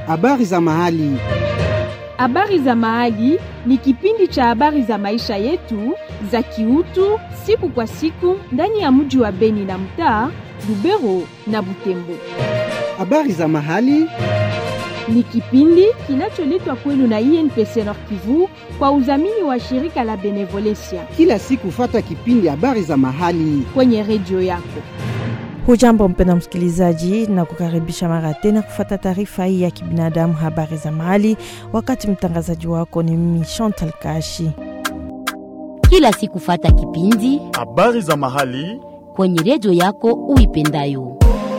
Habari za mahali. Habari za mahali ni kipindi cha habari za maisha yetu za kiutu siku kwa siku ndani ya mji wa Beni na mtaa Lubero na Butembo. Habari za mahali. Ni kipindi kinacholetwa kwenu na INPC Nord Kivu kwa udhamini wa shirika la Benevolencia Kila siku fata kipindi habari za mahali. kwenye redio yako. Hujambo mpenda msikilizaji, na kukaribisha mara tena kufata taarifa hii ya kibinadamu, habari za mahali. Wakati mtangazaji wako ni mimi Chantal Kashi. kila siku fata kipindi Habari za mahali. kwenye redio yako uipendayo.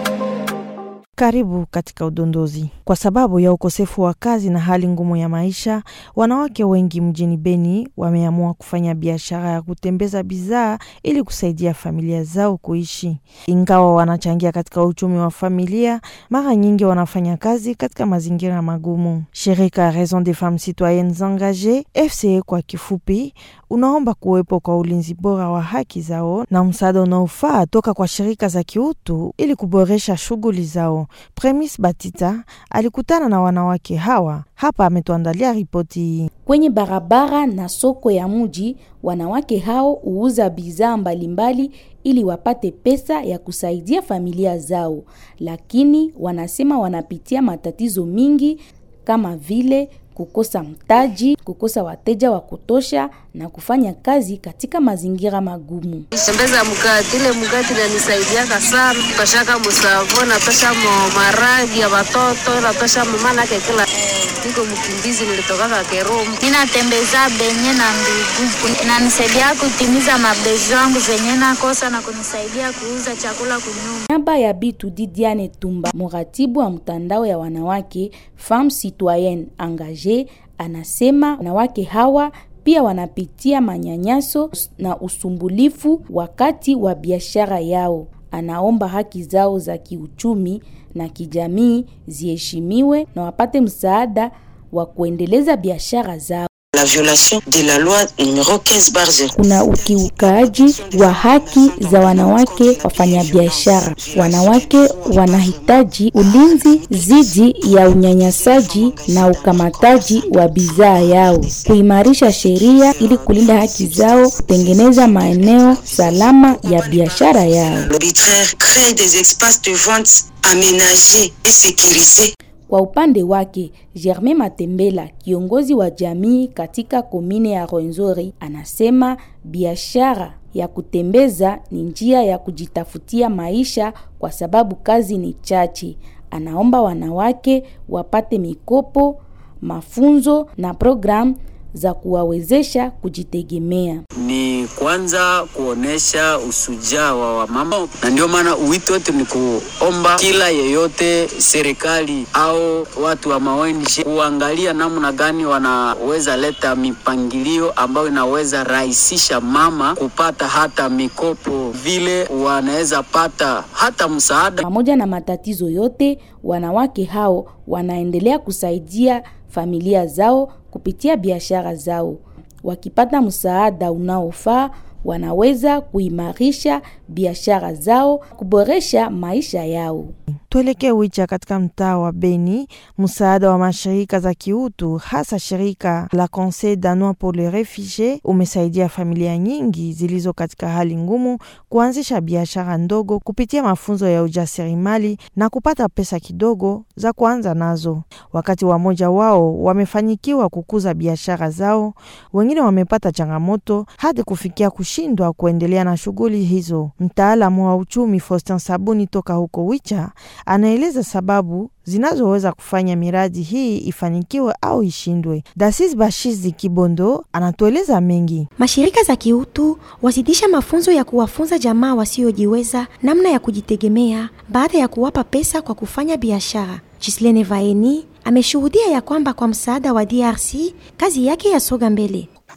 Karibu katika udondozi. Kwa sababu ya ukosefu wa kazi na hali ngumu ya maisha, wanawake wengi mjini Beni wameamua kufanya biashara ya kutembeza bidhaa ili kusaidia familia zao kuishi. Ingawa wanachangia katika uchumi wa familia, mara nyingi wanafanya kazi katika mazingira magumu. Shirika Raison des Femmes Citoyennes Engagees, FCE kwa kifupi, unaomba kuwepo kwa ulinzi bora wa haki zao na msaada unaofaa toka kwa shirika za kiutu ili kuboresha shughuli zao. Premis Batita alikutana na wanawake hawa, hapa ametuandalia ripoti hii. Kwenye barabara na soko ya mji, wanawake hao huuza bidhaa mbalimbali ili wapate pesa ya kusaidia familia zao, lakini wanasema wanapitia matatizo mingi kama vile kukosa mtaji, kukosa wateja wa kutosha na kufanya kazi katika mazingira magumu. tembeza mkati ile mkati inanisaidiaka sana toshaka musavo natosha mo maragi ya watoto natosha momanake kila niko mkimbizi nilitokaka Kerumu ninatembeza benye na ndugu inanisaidia kutimiza mabezo yangu zenye nakosa na kunisaidia kuuza chakula kunyumba. Niaba ya Bitu Didiane Tumba, mratibu wa mtandao ya wanawake Femmes Citoyennes Engagées, anasema wanawake hawa pia wanapitia manyanyaso na usumbulifu wakati wa biashara yao. Anaomba haki zao za kiuchumi na kijamii ziheshimiwe na wapate msaada wa kuendeleza biashara zao. la violation de la loi numéro 15 bar 0. Kuna ukiukaji wa haki za wanawake wafanyabiashara. Wanawake wanahitaji ulinzi dhidi ya unyanyasaji na ukamataji wa bidhaa yao, kuimarisha sheria ili kulinda haki zao, kutengeneza maeneo salama ya biashara yao. L'arbitraire crée des espaces de vente aménagés et sécurisés Kwa upande wake, Germain Matembela, kiongozi wa jamii katika komine ya Rwenzori, anasema biashara ya kutembeza ni njia ya kujitafutia maisha kwa sababu kazi ni chache. Anaomba wanawake wapate mikopo, mafunzo na programu za kuwawezesha kujitegemea. ni kwanza kuonesha usujaa wa wamama, na ndio maana wito wetu ni kuomba kila yeyote, serikali au watu wa maONG kuangalia namna gani wanaweza leta mipangilio ambayo inaweza rahisisha mama kupata hata mikopo, vile wanaweza pata hata msaada Pamoja na matatizo yote, wanawake hao wanaendelea kusaidia familia zao kupitia biashara zao. Wakipata msaada unaofaa, wanaweza kuimarisha biashara zao, kuboresha maisha yao. Tuelekee Wicha katika mtaa wa Beni. Msaada wa mashirika za kiutu hasa shirika la Conseil danois pour les refugies umesaidia familia nyingi zilizo katika hali ngumu kuanzisha biashara ndogo kupitia mafunzo ya ujasiriamali na kupata pesa kidogo za kuanza nazo. Wakati wamoja wao wamefanikiwa kukuza biashara zao, wengine wamepata changamoto hadi kufikia kushindwa kuendelea na shughuli hizo. Mtaalamu wa uchumi Faustin Sabuni toka huko Wicha anaeleza sababu zinazoweza kufanya miradi hii ifanikiwe au ishindwe. Dasis Bashizi Kibondo anatueleza mengi. Mashirika za kiutu wazidisha mafunzo ya kuwafunza jamaa wasiojiweza namna ya kujitegemea baada ya kuwapa pesa kwa kufanya biashara. Gislene Vaeni ameshuhudia ya kwamba kwa msaada wa DRC kazi yake yasoga mbele.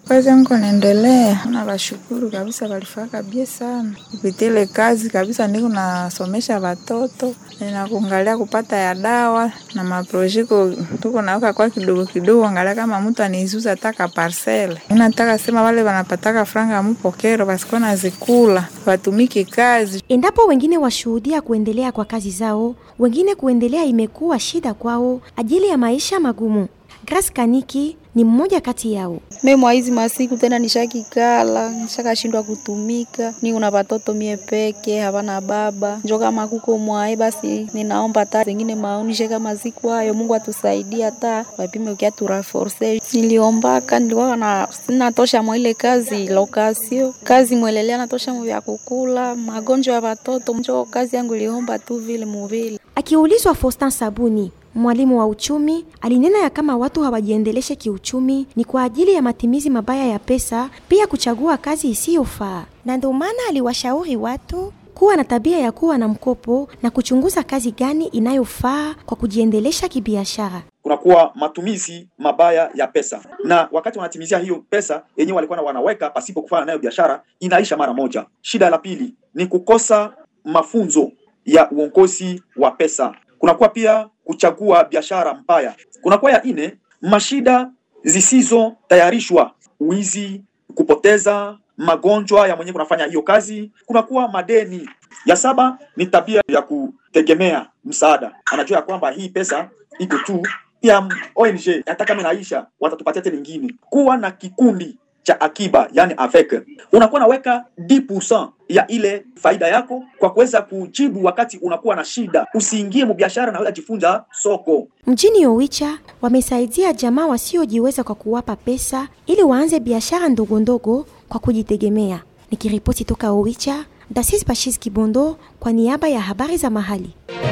Kazi yangu naendelea, na washukuru kabisa, walifaka bie sana kupitia ile kazi kabisa. Niko nasomesha watoto na kuangalia kupata ya dawa na maprojeko tuko naweka kwa kidogo kidogo, angalia kama mtu anizuza taka parcele. Nataka sema wale wanapataka franga mupokero basikuwa nazikula watumiki kazi. Endapo wengine washuhudia kuendelea kwa kazi zao, wengine kuendelea imekuwa shida kwao ajili ya maisha magumu. Grace Kaniki ni mmoja kati yao. Mimi mwa hizi masiku tena nishakikala, nishakashindwa kutumika. Ni una watoto mie peke, havana baba. Njo kama kuko mwae basi ninaomba ta zingine maonishe kama siku hayo Mungu atusaidie hata wapime ukia turaforce. Niliombaka nilikuwa na sina tosha mwa ile kazi lokasio. Kazi mwelelea na tosha mwa kukula, magonjwa ya watoto. Njo kazi yangu iliomba tu vile muvile. Akiulizwa Faustin Sabuni mwalimu wa uchumi alinena ya kama watu hawajiendeleshe kiuchumi ni kwa ajili ya matumizi mabaya ya pesa, pia kuchagua kazi isiyofaa, na ndio maana aliwashauri watu kuwa na tabia ya kuwa na mkopo na kuchunguza kazi gani inayofaa kwa kujiendelesha kibiashara. kunakuwa matumizi mabaya ya pesa, na wakati wanatimizia hiyo pesa yenyewe walikuwa na wanaweka pasipo kufanya nayo biashara, inaisha mara moja. Shida la pili ni kukosa mafunzo ya uongozi wa pesa. Kunakuwa pia kuchagua biashara mbaya. Kunakuwa ya ine mashida zisizotayarishwa, wizi, kupoteza, magonjwa ya mwenyewe kunafanya hiyo kazi. Kunakuwa madeni. Ya saba ni tabia ya kutegemea msaada, anajua ya kwamba hii pesa iko tu ya ONG, hata kama inaisha watatupatia tena nyingine. Kuwa na kikundi cha akiba yani avec, unakuwa naweka 10% ya ile faida yako kwa kuweza kujibu wakati unakuwa na shida. Usiingie mubiashara, naweza jifunza soko. Mjini Owicha wamesaidia jamaa wasiojiweza kwa kuwapa pesa ili waanze biashara ndogo ndogo kwa kujitegemea. Nikiripoti toka Owicha, Dasis Bashis Kibondo kwa niaba ya habari za mahali.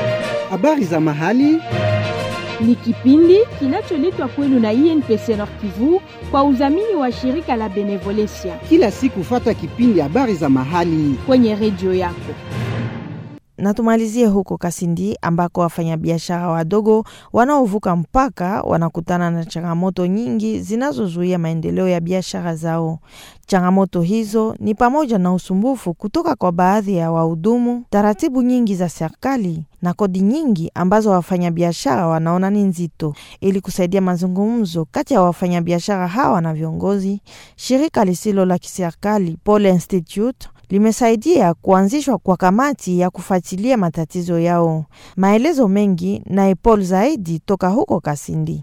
Habari za mahali ni kipindi kinacholetwa kwenu na INPC Nord Kivu kwa udhamini wa shirika la Benevolencia kila siku. Fata kipindi habari za mahali kwenye redio yako. Na tumalizie huko Kasindi ambako wafanyabiashara wadogo wanaovuka mpaka wanakutana na changamoto nyingi zinazozuia maendeleo ya biashara zao. Changamoto hizo ni pamoja na usumbufu kutoka kwa baadhi ya wahudumu, taratibu nyingi za serikali na kodi nyingi ambazo wafanyabiashara wanaona ni nzito. Ili kusaidia mazungumzo kati ya wafanyabiashara hawa na viongozi, shirika lisilo la kiserikali Pole Institute limesaidia kuanzishwa kwa kamati ya kufuatilia matatizo yao. Maelezo mengi na Paul zaidi toka huko Kasindi.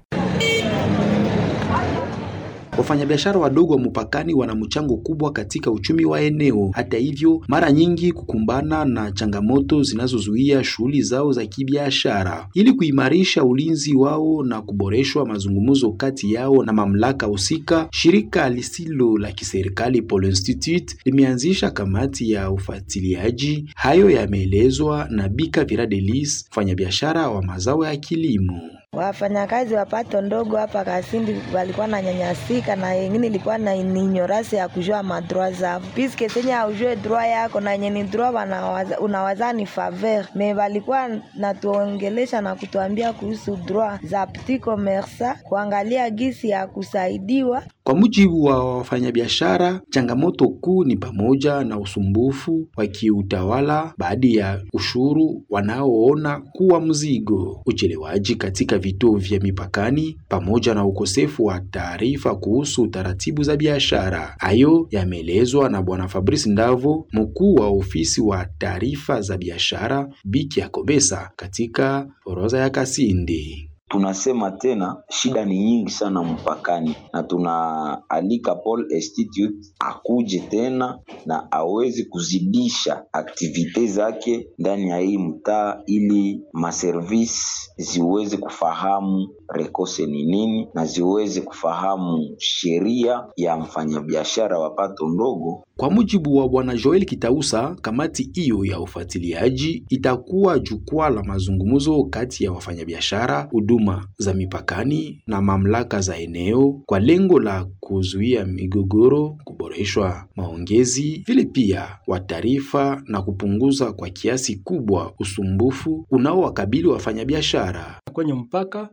Wafanyabiashara wadogo wa mpakani wana mchango kubwa katika uchumi wa eneo. Hata hivyo, mara nyingi kukumbana na changamoto zinazozuia shughuli zao za kibiashara. Ili kuimarisha ulinzi wao na kuboreshwa mazungumzo kati yao na mamlaka husika, shirika lisilo la kiserikali Pole Institute limeanzisha kamati ya ufuatiliaji. Hayo yameelezwa na Bika Viradelis, mfanyabiashara wa mazao ya kilimo. Wafanyakazi wa pato ndogo hapa Kasindi walikuwa na nyanyasika na yengine ilikuwa na ninyorasi ya kujua madroa zao, piske senye aujue droa yako na yenye ni droa unawaza ni faveur me walikuwa natuongelesha na kutuambia kuhusu droa za petit commerce, kuangalia gisi ya kusaidiwa. Kwa mujibu wa wafanyabiashara, changamoto kuu ni pamoja na usumbufu wa kiutawala, baadhi ya ushuru wanaoona kuwa mzigo, uchelewaji katika vituo vya mipakani, pamoja na ukosefu wa taarifa kuhusu taratibu za biashara. Hayo yameelezwa na Bwana Fabrice Ndavo, mkuu wa ofisi wa taarifa za biashara Biki ya Kobesa katika orodha ya Kasindi. Tunasema tena shida ni nyingi sana mpakani, na tunaalika Paul Institute akuje tena na awezi kuzidisha aktivite zake ndani ya hii mtaa, ili maservisi ziweze kufahamu rekose ni nini na ziweze kufahamu sheria ya mfanyabiashara wa pato ndogo. Kwa mujibu wa Bwana Joel Kitausa, kamati hiyo ya ufuatiliaji itakuwa jukwaa la mazungumzo kati ya wafanyabiashara, huduma za mipakani na mamlaka za eneo kwa lengo la kuzuia migogoro, kuboreshwa maongezi, vile pia wa taarifa na kupunguza kwa kiasi kubwa usumbufu unaowakabili wafanyabiashara kwenye mpaka kwa mashule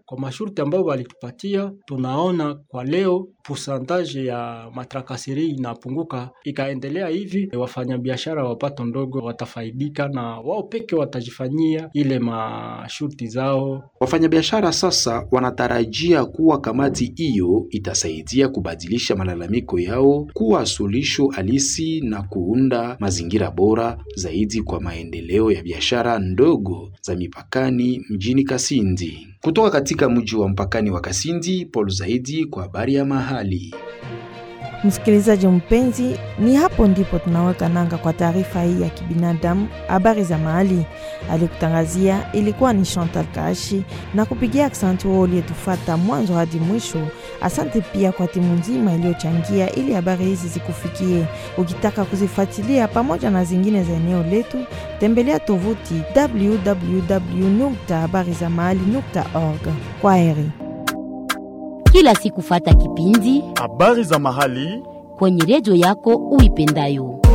mashurti ambayo walitupatia, tunaona kwa leo pusantaje ya matrakaseri inapunguka. Ikaendelea hivi, wafanyabiashara wa pato ndogo watafaidika na wao peke watajifanyia ile mashurti zao. Wafanyabiashara sasa wanatarajia kuwa kamati hiyo itasaidia kubadilisha malalamiko yao kuwa suluhisho halisi na kuunda mazingira bora zaidi kwa maendeleo ya biashara ndogo za mipakani mjini Kasindi. Kutoka katika mji wa mpakani wa Kasindi, Paul Zaidi kwa habari ya mahali. Msikilizaji mpenzi, ni hapo ndipo tunaweka nanga kwa taarifa hii ya kibinadamu, habari za mahali. Alikutangazia ilikuwa ni Chantal Kaashi na kupigia aksanti wao uliyetufata mwanzo hadi mwisho. Asante pia kwa timu nzima iliyochangia ili habari hizi zikufikie. Ukitaka kuzifuatilia pamoja na zingine za eneo letu, tembelea tovuti www.habarizamahali.org. Kwa heri. Kila siku fata kipindi habari za mahali kwenye redio yako uipendayo.